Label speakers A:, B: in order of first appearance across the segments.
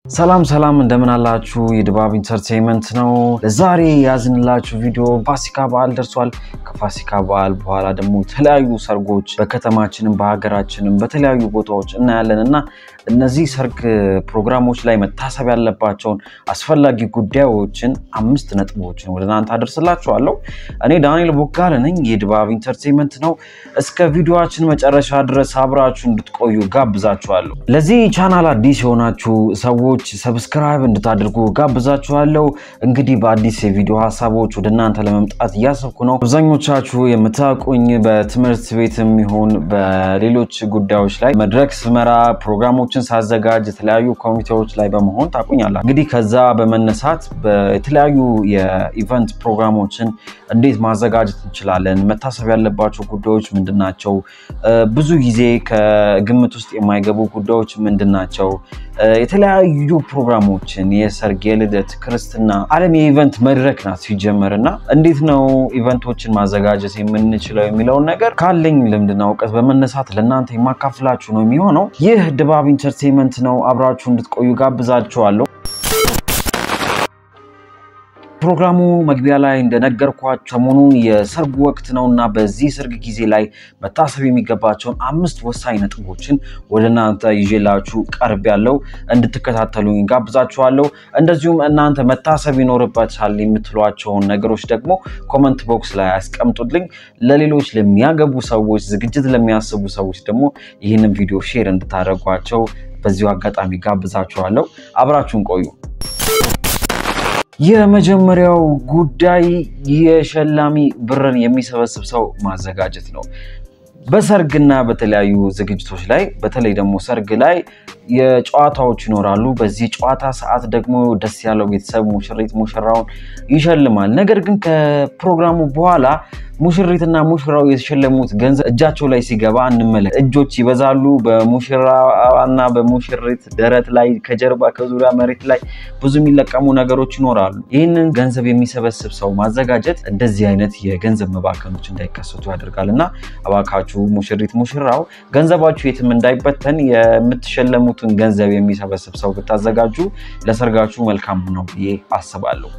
A: ሰላም ሰላም እንደምን አላችሁ? የድባብ ኢንተርቴንመንት ነው። ለዛሬ ያዝንላችሁ ቪዲዮ ፋሲካ በዓል ደርሷል። ከፋሲካ በዓል በኋላ ደግሞ የተለያዩ ሰርጎች በከተማችንም በሀገራችንም በተለያዩ ቦታዎች እናያለን እና እነዚህ ሰርግ ፕሮግራሞች ላይ መታሰብ ያለባቸውን አስፈላጊ ጉዳዮችን አምስት ነጥቦችን ወደ እናንተ አደርስላችኋለሁ። እኔ ዳንኤል ቦጋለ ነኝ። የድባብ ኢንተርቴንመንት ነው። እስከ ቪዲዮችን መጨረሻ ድረስ አብራችሁ እንድትቆዩ ጋብዛችኋለሁ። ለዚህ ቻናል አዲስ የሆናችሁ ሰዎች ሰብስክራይብ እንድታደርጉ ጋብዛችኋለሁ። እንግዲህ በአዲስ የቪዲዮ ሀሳቦች ወደ እናንተ ለመምጣት እያሰብኩ ነው። አብዛኞቻችሁ የምታውቁኝ በትምህርት ቤትም ይሁን በሌሎች ጉዳዮች ላይ መድረክ ስመራ ፕሮግራሞችን ሳዘጋጅ የተለያዩ ኮሚቴዎች ላይ በመሆን ታቁኛላችሁ። እንግዲህ ከዛ በመነሳት የተለያዩ የኢቨንት ፕሮግራሞችን እንዴት ማዘጋጀት እንችላለን፣ መታሰብ ያለባቸው ጉዳዮች ምንድን ናቸው፣ ብዙ ጊዜ ከግምት ውስጥ የማይገቡ ጉዳዮች ምንድን ናቸው፣ የተለያዩ ፕሮግራሞችን የሰርግ፣ የልደት፣ ክርስትና ዓለም የኢቨንት መድረክ ናት ሲጀመር እና እንዴት ነው ኢቨንቶችን ማዘጋጀት የምንችለው የሚለውን ነገር ካለኝ ልምድና እውቀት በመነሳት ለእናንተ የማካፍላችሁ ነው የሚሆነው። ይህ ድባብ ኢንተርቴንመንት ነው። አብራችሁ እንድትቆዩ ጋብዛችኋለሁ። ፕሮግራሙ መግቢያ ላይ እንደነገርኳችሁ ሰሞኑን የሰርግ ወቅት ነው እና በዚህ ሰርግ ጊዜ ላይ መታሰብ የሚገባቸውን አምስት ወሳኝ ነጥቦችን ወደ እናንተ ይዤላችሁ ቀርብ ያለው እንድትከታተሉኝ ጋብዛችኋለሁ። እንደዚሁም እናንተ መታሰብ ይኖርበታል የምትሏቸውን ነገሮች ደግሞ ኮመንት ቦክስ ላይ ያስቀምጡልኝ። ለሌሎች ለሚያገቡ ሰዎች፣ ዝግጅት ለሚያስቡ ሰዎች ደግሞ ይህንን ቪዲዮ ሼር እንድታደርጓቸው በዚሁ አጋጣሚ ጋብዛችኋለሁ። አብራችሁን ቆዩ። የመጀመሪያው ጉዳይ የሸላሚ ብርን የሚሰበስብ ሰው ማዘጋጀት ነው። በሰርግና በተለያዩ ዝግጅቶች ላይ በተለይ ደግሞ ሰርግ ላይ የጨዋታዎች ይኖራሉ። በዚህ ጨዋታ ሰዓት ደግሞ ደስ ያለው ቤተሰብ ሙሽሪት ሙሽራውን ይሸልማል። ነገር ግን ከፕሮግራሙ በኋላ ሙሽሪትና ሙሽራው የተሸለሙት ገንዘብ እጃቸው ላይ ሲገባ እንመለከት። እጆች ይበዛሉ። በሙሽራና በሙሽሪት ደረት ላይ፣ ከጀርባ፣ ከዙሪያ መሬት ላይ ብዙ የሚለቀሙ ነገሮች ይኖራሉ። ይህንን ገንዘብ የሚሰበስብ ሰው ማዘጋጀት እንደዚህ አይነት የገንዘብ መባከኖች እንዳይከሰቱ ያደርጋል እና እባካችሁ ሙሽሪት ሙሽራው ገንዘባችሁ የትም እንዳይበተን የምትሸለሙትን ገንዘብ የሚሰበስብ ሰው ብታዘጋጁ ለሰርጋችሁ መልካም ነው ብዬ አስባለሁ።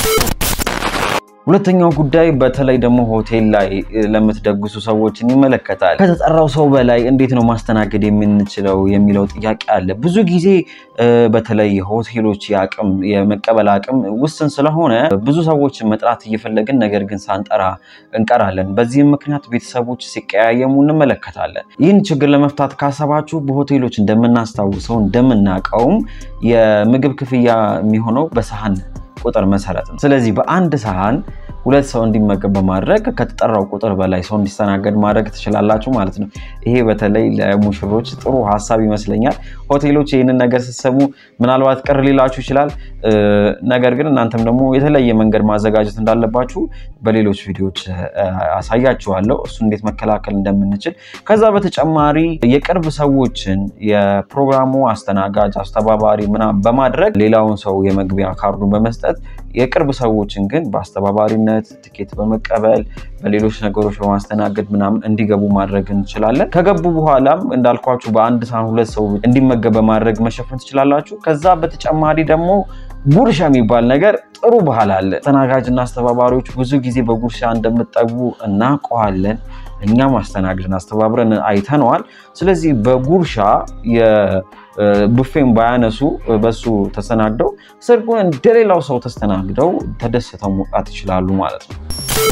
A: ሁለተኛው ጉዳይ በተለይ ደግሞ ሆቴል ላይ ለምትደግሱ ሰዎችን ይመለከታል። ከተጠራው ሰው በላይ እንዴት ነው ማስተናገድ የምንችለው የሚለው ጥያቄ አለ። ብዙ ጊዜ በተለይ ሆቴሎች የአቅም የመቀበል አቅም ውስን ስለሆነ ብዙ ሰዎችን መጥራት እየፈለግን ነገር ግን ሳንጠራ እንቀራለን። በዚህም ምክንያት ቤተሰቦች ሲቀያየሙ እንመለከታለን። ይህን ችግር ለመፍታት ካሰባችሁ በሆቴሎች እንደምናስታውሰው እንደምናውቀውም የምግብ ክፍያ የሚሆነው በሰሃን ቁጥር መሰረት ነው። ስለዚህ በአንድ ሰሃን ሁለት ሰው እንዲመገብ በማድረግ ከተጠራው ቁጥር በላይ ሰው እንዲስተናገድ ማድረግ ትችላላችሁ ማለት ነው። ይሄ በተለይ ለሙሽሮች ጥሩ ሀሳብ ይመስለኛል። ሆቴሎች ይህንን ነገር ስትሰሙ ምናልባት ቅር ሊላችሁ ይችላል። ነገር ግን እናንተም ደግሞ የተለየ መንገድ ማዘጋጀት እንዳለባችሁ በሌሎች ቪዲዮዎች አሳያችኋለሁ፣ እሱ እንዴት መከላከል እንደምንችል። ከዛ በተጨማሪ የቅርብ ሰዎችን የፕሮግራሙ አስተናጋጅ፣ አስተባባሪ ምናምን በማድረግ ሌላውን ሰው የመግቢያ ካርዱን በመስጠት የቅርብ ሰዎችን ግን በአስተባባሪነት ትኬት በመቀበል በሌሎች ነገሮች በማስተናገድ ምናምን እንዲገቡ ማድረግ እንችላለን። ከገቡ በኋላም እንዳልኳችሁ በአንድ ሳህን ሁለት ሰው እንዲመገብ በማድረግ መሸፈን ትችላላችሁ። ከዛ በተጨማሪ ደግሞ ጉርሻ የሚባል ነገር ጥሩ ባህል አለ። አስተናጋጅና አስተባባሪዎች ብዙ ጊዜ በጉርሻ እንደምጠግቡ እናውቀዋለን። እኛም አስተናግድን አስተባብረን አይተነዋል። ስለዚህ በጉርሻ የቡፌን ባያነሱ በሱ ተስተናግደው ሰርጉን እንደሌላው ሰው ተስተናግደው ተደስተው መውጣት ይችላሉ ማለት ነው።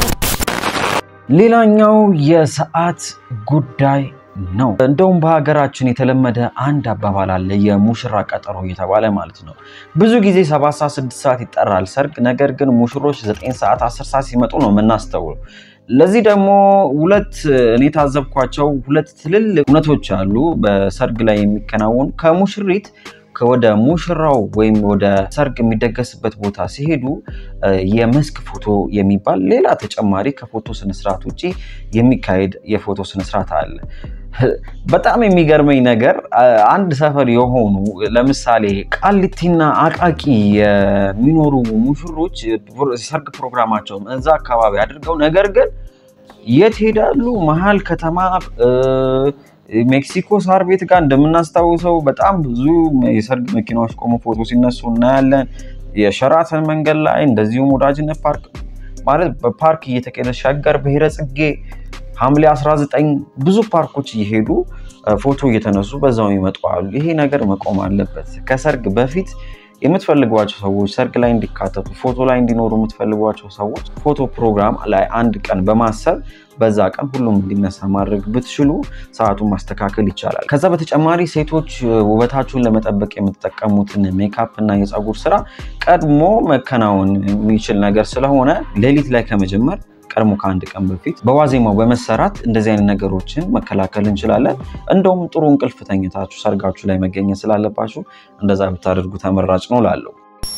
A: ሌላኛው የሰዓት ጉዳይ ነው። እንደውም በሀገራችን የተለመደ አንድ አባባል አለ፣ የሙሽራ ቀጠሮ እየተባለ ማለት ነው። ብዙ ጊዜ ሰባት ሰዓት ስድስት ሰዓት ይጠራል ሰርግ። ነገር ግን ሙሽሮች ዘጠኝ ሰዓት አስር ሰዓት ሲመጡ ነው የምናስተውለው። ለዚህ ደግሞ ሁለት እኔ የታዘብኳቸው ሁለት ትልልቅ እውነቶች አሉ በሰርግ ላይ የሚከናወኑ ከሙሽሪት ወደ ሙሽራው ወይም ወደ ሰርግ የሚደገስበት ቦታ ሲሄዱ የመስክ ፎቶ የሚባል ሌላ ተጨማሪ ከፎቶ ስነስርዓት ውጭ የሚካሄድ የፎቶ ስነስርዓት አለ። በጣም የሚገርመኝ ነገር አንድ ሰፈር የሆኑ ለምሳሌ ቃሊቲና አቃቂ የሚኖሩ ሙሽሮች ሰርግ ፕሮግራማቸውን እዛ አካባቢ አድርገው ነገር ግን የት ሄዳሉ? መሀል ከተማ ሜክሲኮ ሳር ቤት ጋር እንደምናስታውሰው በጣም ብዙ የሰርግ መኪናዎች ቆሞ ፎቶ ሲነሱ እናያለን። የሸራተን መንገድ ላይ እንደዚሁም ወዳጅነት ፓርክ ማለት በፓርክ እየተካሄደ ሸገር ብሔረ ጽጌ ሐምሌ 19 ብዙ ፓርኮች እየሄዱ ፎቶ እየተነሱ በዛው ይመጡ አሉ። ይሄ ነገር መቆም አለበት። ከሰርግ በፊት የምትፈልጓቸው ሰዎች ሰርግ ላይ እንዲካተቱ ፎቶ ላይ እንዲኖሩ የምትፈልጓቸው ሰዎች ፎቶ ፕሮግራም ላይ አንድ ቀን በማሰብ በዛ ቀን ሁሉም እንዲነሳ ማድረግ ብትችሉ ሰዓቱን ማስተካከል ይቻላል። ከዛ በተጨማሪ ሴቶች ውበታችሁን ለመጠበቅ የምትጠቀሙትን ሜካፕ እና የፀጉር ስራ ቀድሞ መከናወን የሚችል ነገር ስለሆነ ሌሊት ላይ ከመጀመር ቀድሞ ከአንድ ቀን በፊት በዋዜማው በመሰራት እንደዚህ አይነት ነገሮችን መከላከል እንችላለን። እንደውም ጥሩ እንቅልፍ ተኝታችሁ ሰርጋችሁ ላይ መገኘት ስላለባችሁ እንደዛ ብታደርጉ ተመራጭ ነው ላለው።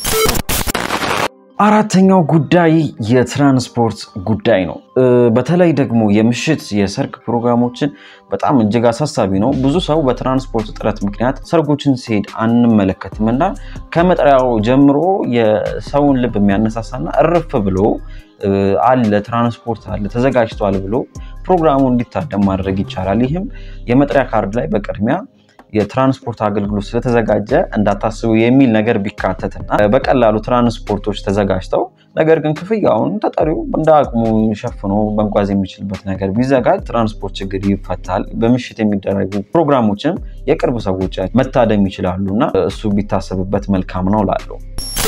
A: አራተኛው ጉዳይ የትራንስፖርት ጉዳይ ነው። በተለይ ደግሞ የምሽት የሰርግ ፕሮግራሞችን በጣም እጅግ አሳሳቢ ነው። ብዙ ሰው በትራንስፖርት እጥረት ምክንያት ሰርጎችን ሲሄድ አንመለከትም እና ከመጥሪያው ጀምሮ የሰውን ልብ የሚያነሳሳና እርፍ ብሎ አለ ትራንስፖርት አለ ተዘጋጅቷል ብሎ ፕሮግራሙ እንዲታደም ማድረግ ይቻላል። ይህም የመጥሪያ ካርድ ላይ በቅድሚያ የትራንስፖርት አገልግሎት ስለተዘጋጀ እንዳታስቡ የሚል ነገር ቢካተትና በቀላሉ ትራንስፖርቶች ተዘጋጅተው ነገር ግን ክፍያውን ተጠሪው እንደ አቅሙ ሸፍኖ መጓዝ የሚችልበት ነገር ቢዘጋጅ ትራንስፖርት ችግር ይፈታል። በምሽት የሚደረጉ ፕሮግራሞችም የቅርብ ሰዎች መታደም ይችላሉ እና እሱ ቢታሰብበት መልካም ነው ላለው።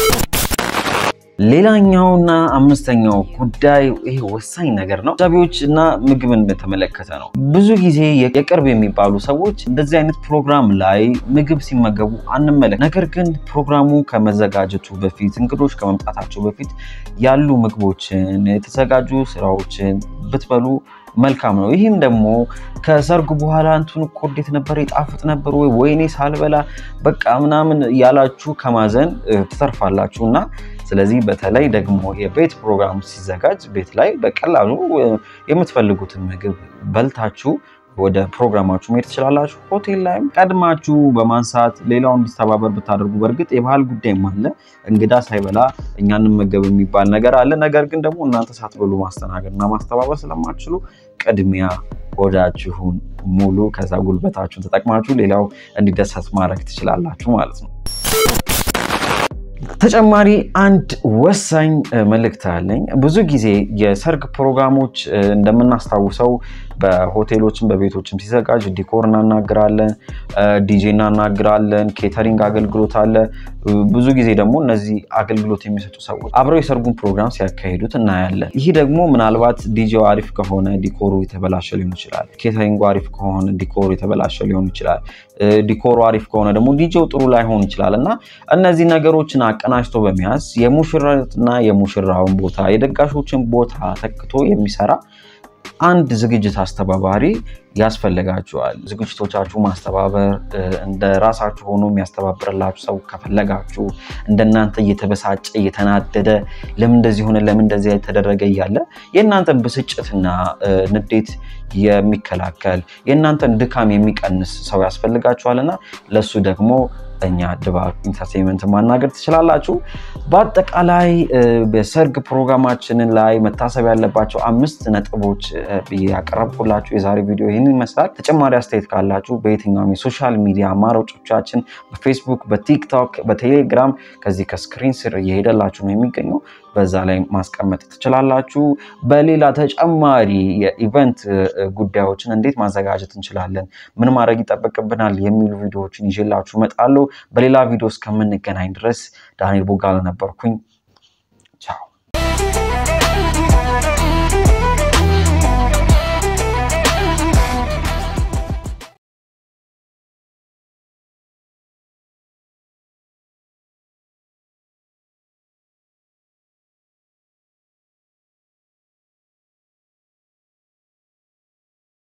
A: ሌላኛውና አምስተኛው ጉዳይ ይሄ ወሳኝ ነገር ነው። ዛቢዎች እና ምግብን በተመለከተ ነው። ብዙ ጊዜ የቅርብ የሚባሉ ሰዎች እንደዚህ አይነት ፕሮግራም ላይ ምግብ ሲመገቡ አንመለክ። ነገር ግን ፕሮግራሙ ከመዘጋጀቱ በፊት እንግዶች ከመምጣታቸው በፊት ያሉ ምግቦችን የተዘጋጁ ስራዎችን ብትበሉ መልካም ነው። ይህም ደግሞ ከሰርጉ በኋላ እንትን እኮ እንዴት ነበር የጣፍጥ ነበር ወይ ወይኔ ሳልበላ በቃ ምናምን ያላችሁ ከማዘን ትተርፋላችሁ እና ስለዚህ በተለይ ደግሞ የቤት ፕሮግራም ሲዘጋጅ ቤት ላይ በቀላሉ የምትፈልጉትን ምግብ በልታችሁ ወደ ፕሮግራማችሁ መሄድ ትችላላችሁ። ሆቴል ላይም ቀድማችሁ በማንሳት ሌላው እንዲተባበር ብታደርጉ፣ በእርግጥ የባህል ጉዳይም አለ። እንግዳ ሳይበላ እኛ እንመገብ የሚባል ነገር አለ። ነገር ግን ደግሞ እናንተ ሳትበሉ ማስተናገድ እና ማስተባበር ስለማትችሉ ቅድሚያ ሆዳችሁን ሙሉ ከዛ ጉልበታችሁን ተጠቅማችሁ ሌላው እንዲደሰት ማድረግ ትችላላችሁ ማለት ነው። ተጨማሪ አንድ ወሳኝ መልእክት አለኝ። ብዙ ጊዜ የሰርግ ፕሮግራሞች እንደምናስታውሰው በሆቴሎችም በቤቶችም ሲዘጋጅ ዲኮር እናናግራለን፣ ዲጄ እናናግራለን፣ ኬተሪንግ አገልግሎት አለ። ብዙ ጊዜ ደግሞ እነዚህ አገልግሎት የሚሰጡ ሰዎች አብረው የሰርጉን ፕሮግራም ሲያካሂዱት እናያለን። ይህ ደግሞ ምናልባት ዲጄው አሪፍ ከሆነ ዲኮሩ የተበላሸ ሊሆን ይችላል። ኬተሪንጉ አሪፍ ከሆነ ዲኮሩ የተበላሸ ሊሆን ይችላል። ዲኮሩ አሪፍ ከሆነ ደግሞ ዲጄው ጥሩ ላይሆን ይችላል እና እነዚህ ነገሮችን አቀናጅቶ በመያዝ የሙሽራትና የሙሽራውን ቦታ የደጋሾችን ቦታ ተክቶ የሚሰራ አንድ ዝግጅት አስተባባሪ ያስፈልጋችኋል። ዝግጅቶቻችሁ ማስተባበር እንደ ራሳችሁ ሆኖ የሚያስተባብርላችሁ ሰው ከፈለጋችሁ እንደናንተ እየተበሳጨ እየተናደደ ለምን እንደዚህ ሆነ ለምን እንደዚህ የተደረገ እያለ የእናንተን ብስጭትና ንዴት የሚከላከል የእናንተን ድካም የሚቀንስ ሰው ያስፈልጋችኋልና ለሱ ደግሞ እኛ ድባብ ኢንተርቴንመንት ማናገር ትችላላችሁ። በአጠቃላይ በሰርግ ፕሮግራማችንን ላይ መታሰብ ያለባቸው አምስት ነጥቦች ያቀረብኩላችሁ የዛሬ ቪዲዮ ይህንን ይመስላል። ተጨማሪ አስተያየት ካላችሁ በየትኛውም የሶሻል ሚዲያ አማራጮቻችን በፌስቡክ፣ በቲክቶክ፣ በቴሌግራም ከዚህ ከስክሪን ስር እየሄደላችሁ ነው የሚገኘው በዛ ላይ ማስቀመጥ ትችላላችሁ። በሌላ ተጨማሪ የኢቨንት ጉዳዮችን እንዴት ማዘጋጀት እንችላለን፣ ምን ማድረግ ይጠበቅብናል የሚሉ ቪዲዮዎችን ይዤላችሁ እመጣለሁ። በሌላ ቪዲዮ እስከምንገናኝ ድረስ ዳንኤል ቦጋለ ነበርኩኝ።